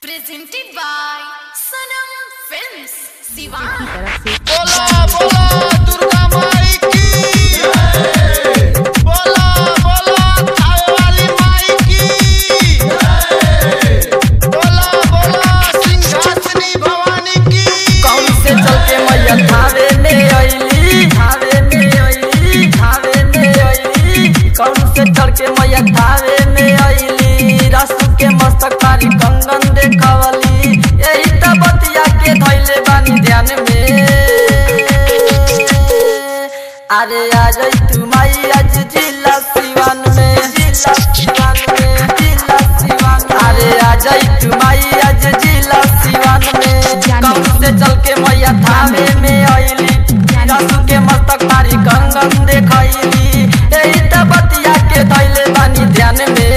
presented by Sanam Films, Siwan. बोला बोला दुर्गा माई की बोला बोला थावे वाली माई की बोला बोला सिंहासनी भवानी की कौन से चल के मैया थावे में अइली थावे में अइली थावे में अइली कौन से चल के मैया थावे में अइली रसू के मस्तक कारी कंगन देखवली यही त बतिया के धैले बानी ध्यान में अरे आ जाई तू माई आज जिला सिवान में जिला सिवान में जिला सिवान अरे आ जाई तू माई आज जिला सिवान में कौन से चल के मैया थावे में अइली रसू के मस्तक मारी कंगन देखैली यही त बतिया के धैले बानी ध्यान में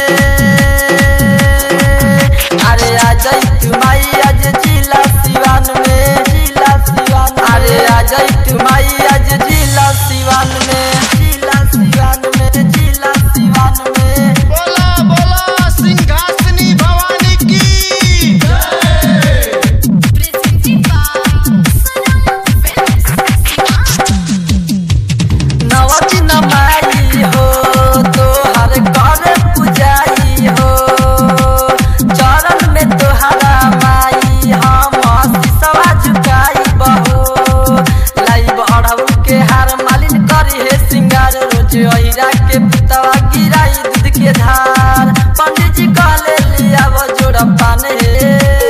अरे आ जाई तू माई आज जिला सिवान में जिला सिवान अरे आ जाई तू माई आज जिला सिवान में जिला सिवान में जिला सिवान में बोला बोला सिंहासनी भवानी की Presented by Sanam Films, Siwan. नवती नमाई हो तोहर कर पुजाई हो चरण में तोहरा माई हम शीशवा झुकाई बहो लाइब अड़हु के हार मालिन करी हे सिंगार रोज अहिरा के पुतवा गिराई दूध के धार पंडित जी कहले लिया वो जोड़ा पान हे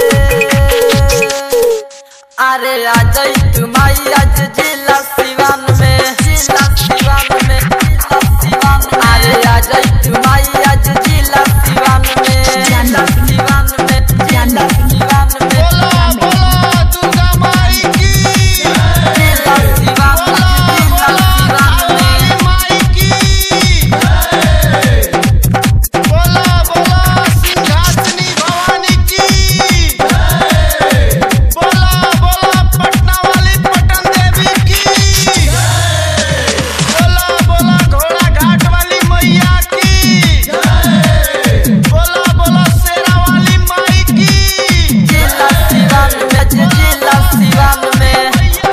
अरे आ जाई तू माई आज जिला सिवान में जिला सिवान में जिला सिवान में अरे आ जाई तू माई आज जिला सिवान में जिला सिवान में जिला सिवान में बोला बोला दुर्गा माई की जिला सिवान में बोला जिला बोला सिवान थावे में वाली माई की बोला बोला सिंहासनी भवानी की बोला बोला पटना वाली पटन देवी की बोला बोला घोड़ा घाट वाली मैया की बोला बोला शेरा वाली माई की जिला सिवान में जिला सिवान में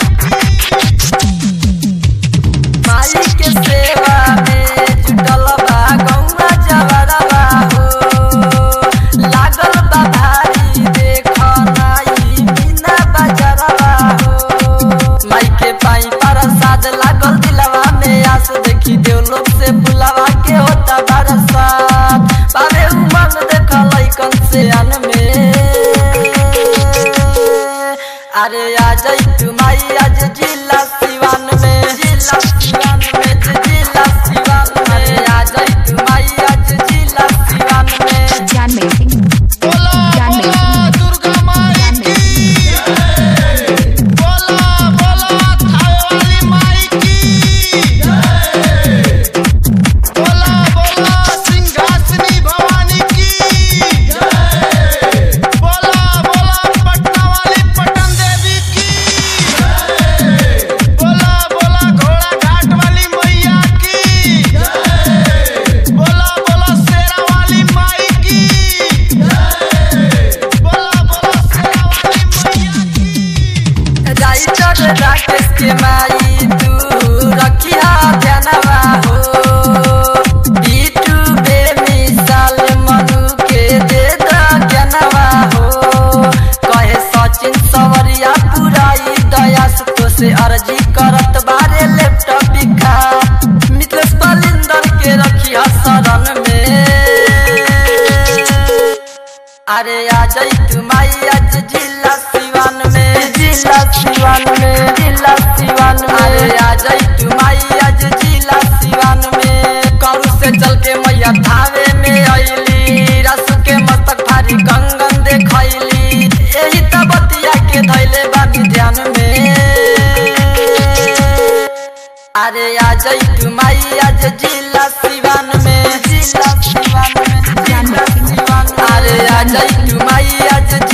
माई के सेवा में जुटल बा गौवा जवरवा हो लागल बा भारी देख नाई बिना बजरवा हो माई के पाई प्रसाद लागल दिलवा में आस देखी देव लोग से बुलावा के होता बरसात बाबे उमंग देख लइकन से अन में अरे आ जाई तू माई आज जिला सिवान में जिला सिवान में जिला सिवान में अरे आ जाई तू माई आज जिला सिवान में John Mason. बोला बोला दुर्गा माई की बोला बोला थावे वाली माई की बोला बोला सिंहासनी भवानी की बोला बोला पटना वाली पटन देवी की बोला बोला घोड़ा घाट वाली मैया की बोला बोला शेरा वाली माई की बोला बोला शेरा वाली मैया की राइटर राकेश के माई तू रखिया ध्यानवा हो बीटू बेमिसाल मनु के दे दा ज्ञानवा हो कहे सचिन सवरिया पुराई दया तो से अर्जी करत बारे लैपटॉप बिखा मिथलेश बलिंदर के रखिया शरण में अरे आ जाई तू माई आज जिला सिवान में जिला सिवान में जिला सिवान में अरे आ जाई तू माई आज जिला सिवान में करू से चल के मैया थावे में अइली रस के मस्तक भारी कंगन देखैली यही त बतिया के धैले बानी ध्यान में अरे आ जाई तू माई आज जिला सिवान में जिला सिवान में जिला सिवान अरे आ जाई तू माई आज